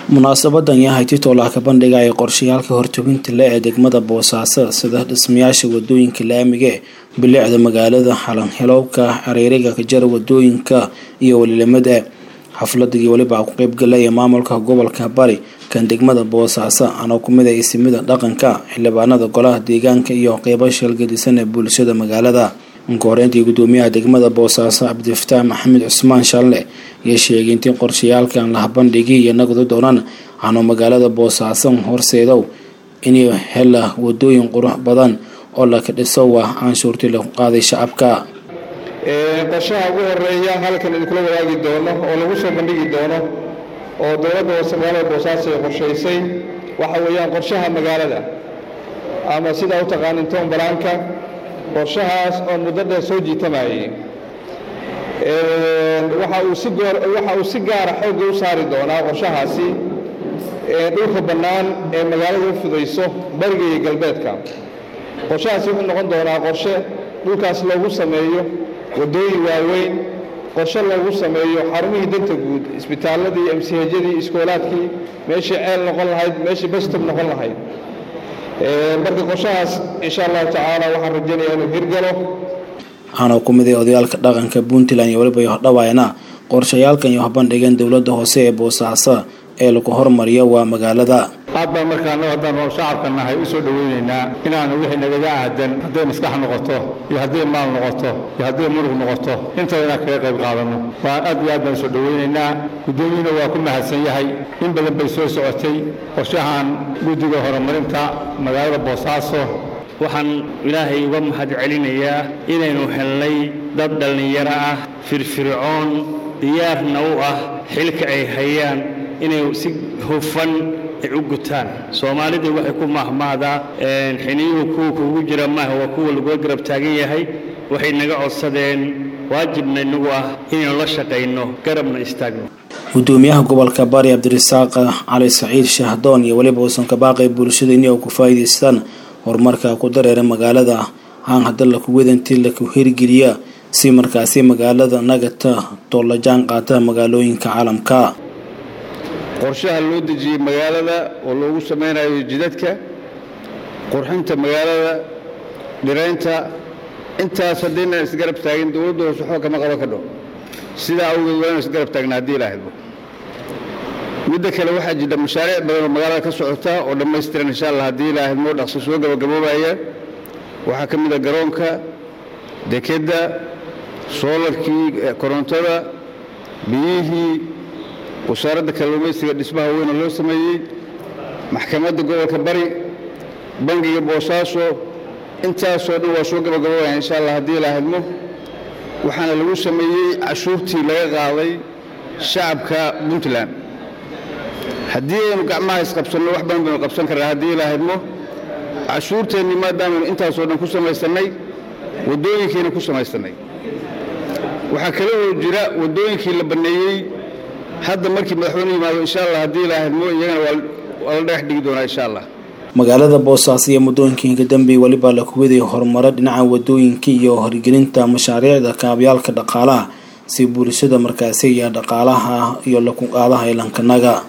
munaasabadan yahay titolaka bandhiga ay qorshayaalka hortobinta le ee degmada boosaaso sida dhismayaasha wadooyinka laamiga bilicda magaalada xalanhelowka hareeriga kajara wadooyinka iyo welilimada xafladii weliba ku qeybgalaya maamulka gobolka bari kan degmada boosaaso anoo kumid a isimida dhaqanka xildhibaanada golaha deegaanka iyo qeybo shalgadisan ee bulshada magaalada inka horeyntii gudoomiyaha degmada boosaaso cabdifataax maxamed cusmaan shalle iyo sheegay intii qorshayaalkan laha bandhigii iyo nagdu doonaan aanuu magaalada boosaaso horseedow inay hela wadooyin qurux badan oo laka dhiso waa canshuurtii lagu qaaday shacabka qorshaha ugu horeeya halkan idinkula wadaagi doono oo lagu soo bandhigi doono oo dowladda hoose magaalada boosaaso ay qorshaysay waxa weeyaan qorshaha magaalada ama sidaa u taqaanin tombalaanka qorshahaas oo muddo dheer soo jiitamayay waxa uu si waxa uu si gaara xoogga u saari doonaa qorshahaasi dhulka bannaan ee magaalada u fidayso bariga iyo galbeedka qorshahaasi wuxuu noqon doonaa qorshe dhulkaas loogu sameeyo waddooyin waaweyn qorshe loogu sameeyo xarumihii danta guud isbitaalladii emsihajadii iskoolaadkii meeshii ceel noqon lahayd meeshii bastob noqon lahayd marka qorshahaas insha allahu tacaala waxaan rajaynayaa inuu hirgalo waxaana ku mid ay odayaalka dhaqanka puntland iyo weliba yohdhawaayna qorshayaalkan iyo habandhigeen dowladda hoose ee boosaaso ee lagu hormariyo waa magaalada aad baan markaana haddaan shacabka nahay u soo dhoweynaynaa inaanu wixii nagaga aadan hadday maskax noqoto iyo hadday maal noqoto iyo hadday murug noqoto intaba inaan kaga qayb qaadanno waa aad iyo aad baan usoo dhoweynaynaa guddoomiyuna waa ku mahadsan yahay in badan bay soo socotay qorshahan guddiga horumarinta magaalada boosaaso waxaan ilaahay uga mahad celinayaa inaynu helnay dad dhallinyaro ah firfircoon diyaarna u ah xilka ay hayaan inay si hufan ay u gutaan soomaalidii waxay ku mahmaadaa xiniyuhu kuwa kugu jira maaha waa kuwa lagula garab taagan yahay waxay naga codsadeen waajibna inagu ah inaynu la shaqayno garabna istaagno gudoomiyaha gobolka bari cabdirasaaq cali saciid shahdoon iyo weliba uusan ka baaqay bulshada inay ku faa'iidaystaan horumarka ku dareera magaalada aan hadda laku wadantii laku hirgeliya si markaasi magaalada nagata toolajaan qaata magaalooyinka caalamka qorshaha loo dejiyey magaalada oo loogu samaynayo jidadka qurxinta magaalada dhiraynta intaas haddaynan isgarab taagin dowladda hoose waxba kama qaban kadho sidaa awgeed waa inu isgarab taagna haddii ilaahaydo midda kale waxaa jira mashaariic badan oo magaalada ka socota oo dhammaystiran insha allah haddii ilaahayd moo dhaqso soo gabagaboobaya waxaa ka mid a garoonka dekedda soolarkii korontada biyihii wasaaradda kalluumaysiga dhismaha weyna loo sameeyey maxkamadda gobolka bari bangiga boosaaso intaasoo dhan waa soo gabagaboobaya insha allah haddii ilaahadmo waxaana lagu sameeyey cashuurtii laga qaaday shacabka puntland haddii aynu gacmaha isqabsanno wax badan baynu qabsan karnaa haddii ilaahadmo cashuurteenni maadaamanu intaasoo dhan ku samaysannay waddooyinkiina ku samaysannay waxaa kale oo jira waddooyinkii la banneeyey hadda markii madaxweyne yimaado insha allah haddii ilaahadmo iyagana waa la dhagax dhigi doonaa insha allah magaalada boosaaso iyo muddooyinkiinka dambe weliba la kuwaday horumaro dhinaca wadooyinka iyo horgelinta mashaariicda kaabyaalka dhaqaalaha si bulshada markaasi iyo dhaqaalaha iyo laku qaadaha ilankanaga